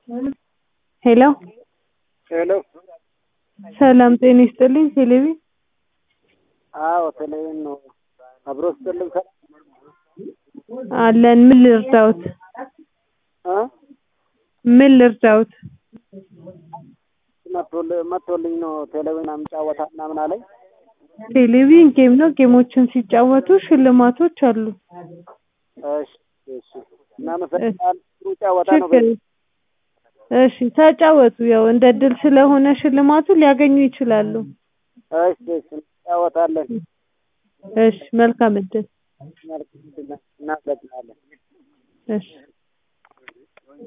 ሄሎ ሄሎ ሰላም ጤና ይስጥልኝ ቴሌቪ አዎ ቴሌቪዥን ነው። አብሮ ስጥልኝ ሰ አለን ምን ልርዳዎት እ ምን ልርዳዎት መጥቶል- መጥቶልኝ ነው ቴሌቪዥን ጨዋታ ምናምን አለኝ። ቴሌቪዥን ጌም ነው ጌሞችን ሲጫወቱ ሽልማቶች አሉ እሺ እሺ እናመሰግናለን። ጥሩ ጨዋታ ነው። ችግር እሺ ተጫወቱ ያው እንደ እድል ስለሆነ ሽልማቱ ሊያገኙ ይችላሉ እሺ እሺ እንጫወታለን። እሺ መልካም እድል መልካም እናመሰግናለን። እሺ